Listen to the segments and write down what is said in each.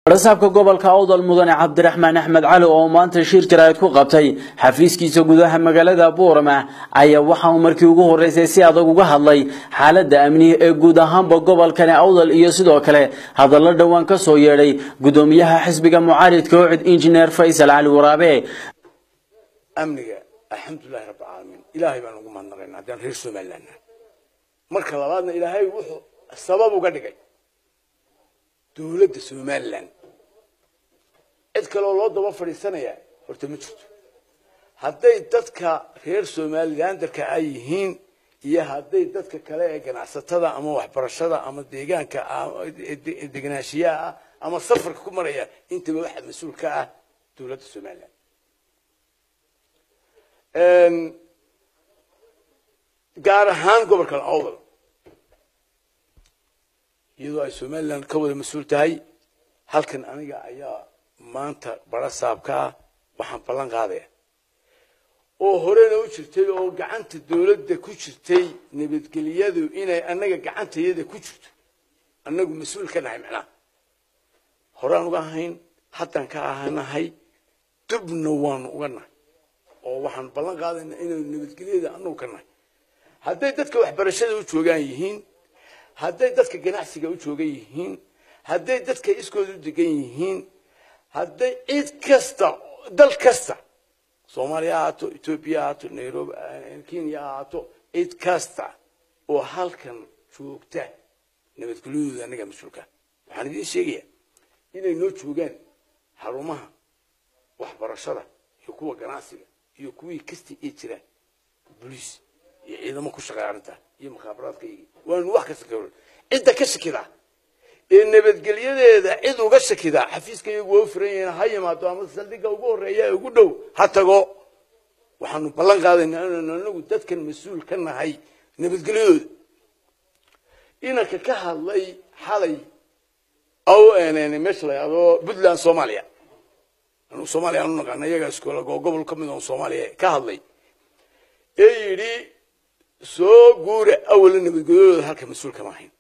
rasaabka gobolka awdal mudane cabdiraxmaan axmed cali oo maanta shir jaraa'id ku qabtay xafiiskiisa gudaha magaalada buurama ayaa waxa uu markii ugu horreysay si adag uga hadlay xaaladda amni ee guud ahaanba gobolkani awdal iyo sidoo kale hadallo dhowaan ka soo yeedhay gudoomiyaha xisbiga mucaaridka ocid injineer faysal cali waraabe amniga alxamdulilahi rabbi caalamiin ilaahay baan ugu mahadnaqaynaa haddaan reer somaliland marka labaadna ilaahay wuxuu sabab uga dhigay dowladda somaliland cid kaleo loo daba fadhiisanaya horta ma jirto hadday dadka reer somalilandarka ay yihiin iyo hadday dadka kale ee ganacsatada ama waxbarashada ama deegaanka degenaanshiyaha ah ama safarka ku maraya intaba waxa mas-uul ka ah dowladda somaliland gaar ahaan gobolka awdal iyadoo ay somaliland ka wada mas-uul tahay halkan aniga ayaa maanta bara saabka ah waxaan ballan qaadaya oo horena u jirtay oo gacanta dowladda ku jirtay nabadgelyadu inay annaga gacantayada ku jirto annagu mas-uul ka nahay macnaha horaan uga ahayn haddaan ka ahanahay dubna waanu uga nahay oo waxaan ballan qaadaynaa inaynu nabadgelyada annagu ka nahay hadday dadka waxbarashada u joogaan yihiin hadday dadka ganacsiga u joogan yihiin hadday dadka iskooda u degan yihiin hadday cid kasta dal kasta soomaaliya ha ahaato etoobiya ha ahaato nairobi kenya ha ahaato cid kasta oo halkan joogta nabadgelyadooda annaga mas-uulka waxaan idiin sheegaya inay noo joogaan xarumaha waxbarashada iyo kuwa ganacsiga iyo kuwii kasta ee jiraan boliis iyo ciidamo ku shaqeeya arrinta iyo mukhaabaraadka waanu wax kasta ka cidda ka shakida ee nabadgelyadeeda cid uga shakida xafiiska iyagu waa u furan yihiin ha yimaado ama saldhigga ugu horreeya ee ugu dhow ha tago waxaanu ballan qaadaynaa inaanu anagu dadkan mas-uul ka nahay nabadgelyadooda inanka ka hadlay xalay aw meesha la yahdo puntland soomaaliya anu soomaaliya aanu naqaana iyagaa iskoola oo gobol ka mid oo soomaaliya ka hadlay ee yidhi soo guura awala nabadgelyadooda halka mas-uul kama ahayn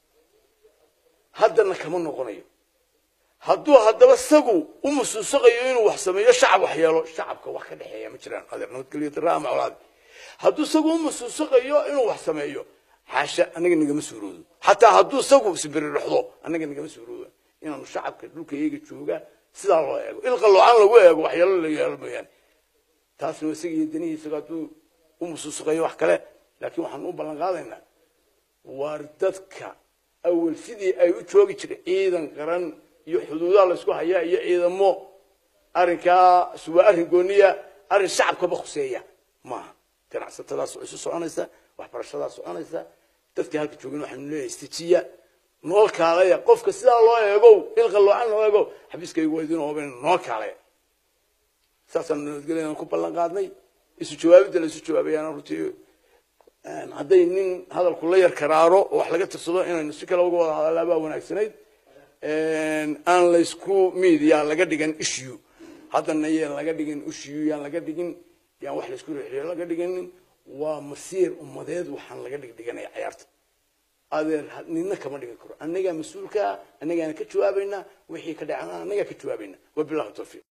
haddana kama noqonayo hadduu haddaba isagu u musuusaqayo inuu wax sameeyo shacab wax yeelo shacabka wax ka dhexeeya ma jiraan adeer nabadgelyo daraa ama colaad hadduu isagu u musuusaqayo inuu wax sameeyo xaasha annaga nagama suuroodo xataa hadduu isagu sibiri dhexdo annaga nagama suuroodo inaanu shacabka dhulka iyaga jooga sidaa loo eego ilqaloocan lagu eego waxyeelo la yeelo mooyaane taasna isaga iyo danihi isaga hadduu u musuusaqayo wax kale laakiin waxaanu u ballan qaadaynaa waar dadka awal sidii ay u joogi jireen ciidan qaran iyo xuduudaha laysku hayaa iyo ciidamo arrinkaa waa arrin gooniya arrin shacabkaba khuseeya maaha ganacsatadaas oo isu soconaysa waxbarashadaa soconaysa dadkii halka joogin waxaanu leeyahay istijiya noo kaalaya qofka sidaa loo eegow ilqa loocan loo eegow xabiiskaygu waa idin ooben noo kaalaya saasaanu nabadgelyadan ku ballan qaadnay isu jawaabidda la isu jawaabayaan runtii hadday nin hadalku la yar karaaro oo wax laga tirsado inaynu si kale uga wada hadallaa baa wanaagsanayd aan laysku media laga dhigan issue haddana yaan laga dhigin issue yaan laga dhigin yaan wax laysku rixiyo laga dhiginin waa masiir ummadeed waxaan laga dhigdhiganaya cayaarta adeer nina kama dhigan karo annagaa mas-uulkaa annagaana ka jawaabaynaa wixii ka dhacana annagaa ka jawaabaynaa wabillahi tawfiiq